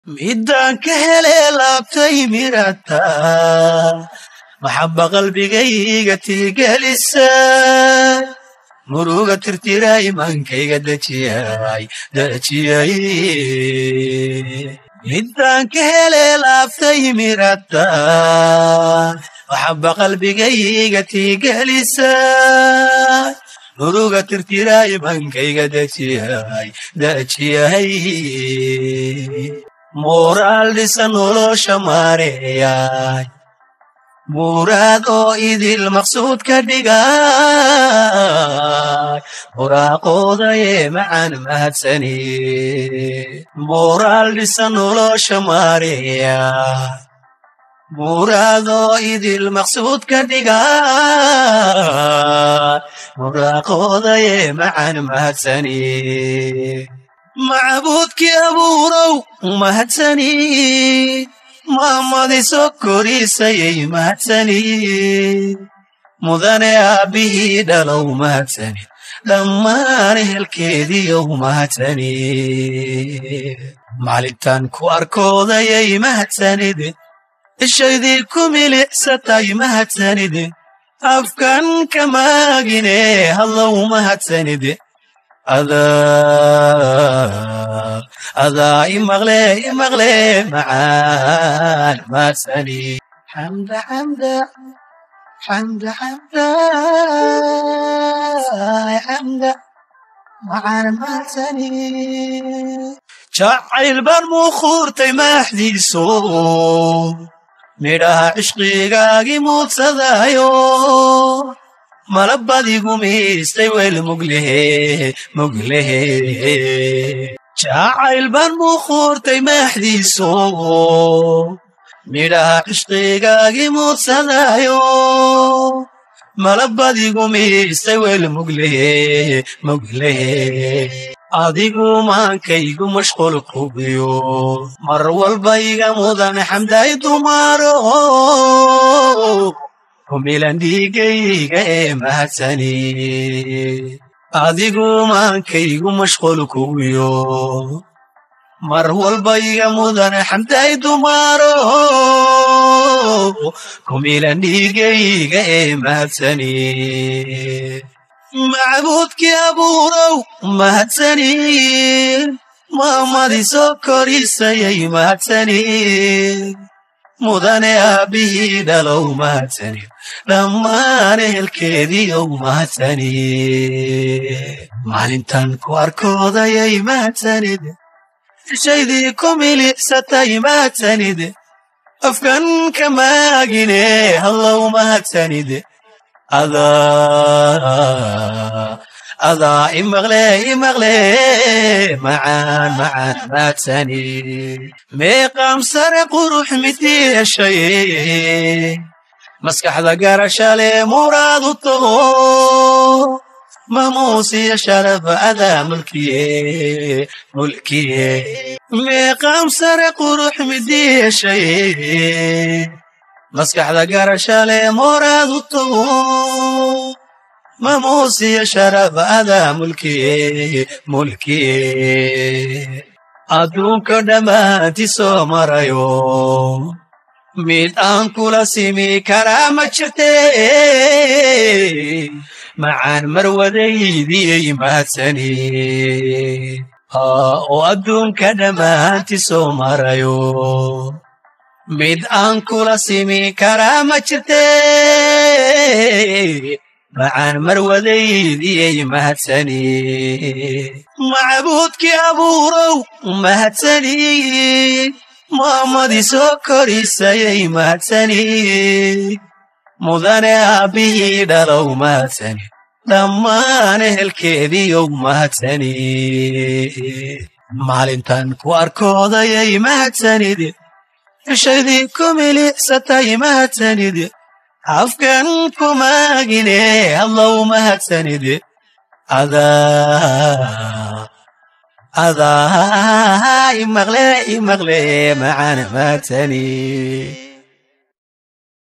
midaan ka helee laabtay mirata maxabba qalbigayga tiigelisa muruga tirtiray mankayga dejiyay dejiyay midaan ka helee laabtay mirata maxabba qalbigayga tiigelisa muruga tirtiray mankayga dejiyay dejiyay moraal dhisa nolosha maareeyay muraad oo idil maqsuud ka dhigay muraaqoodaye macaan mahadsani moraal dhisa nolosha maareeyay muraad oo idil maqsuud ka dhigay muraaqoodaye macaan mahadsani macbuudkii abuurow mahadsani maamadiso korisayay mahadsani mudane aabbihii dhalow mahadsani dhammaan ehelkeediiyow mahadsani maalintan ku arkoodayay mahadsanide ishaydii ku milicsatay mahadsanide afkan ka maagine hadlow mahadsanide adaa adaa imaqle imaqle macaan maadsani xamda xamda xamda xamda xamda macaan maadsani jacayl baan muuquurtay maaxdiiso midhaha cishqigaagii muudsadayo malabadigu miistay weel muglehe muglehe jacayl baan muuquurtay maaxdiiso midhaha cishqigaagii muudsadayo malabadigu miistay weel muglehe muglehe adigu maankaygu mashqul qubiyo mar walba iga mudan xamday dumaro kumilan dhiigayga ee mahadsani adigu maankaygu mashqul kuwiyo mar walba iga mudan xamday dumaro kumilan dhiigayga ee mahadsani macbuudkii abuurow mahadsani maamadiso korisayay mahadsani mudane aabbihii dhalow mahadsani dhammaan ehelkeediiyow mahadsani maalintan ku arkoodayay mahadsanide ishaydii ku milicsatay mahadsanide afkan ka maagine hadlow mahadsanide adaa adaa imaqle imaqle macaan macaan maadsani meeqaam sare qurux midiishay maskaxda garashale muraad u tago mamuusiya sharaf adaa mulkiye mulkiye meeqaam sare qurux midiishay maskaxda garashale muraad u tago mamuusiya sharaf adaa mulkiye mulkiye adduunka dhammaanti soo marayo mid aan kula simi karaa ma jirte macaan marwadaydiyay mahadsani oo adduunka dhammaanti soo marayo mid aan kula simi karaa ma jirte macaan marwadaydiyay mahadsani macbuudkii abuurow mahadsani maamadii soo korisayay mahadsani mudane aabbihii dhalow mahadsani dhammaan ehelkeediiyow mahadsani maalintan ku arkoodayay mahadsanide ishaydii ku milicsatay mahadsanide afkan ku maagine hadlow mahadsanide adaa adaa imaqle imaqle macaan maadsani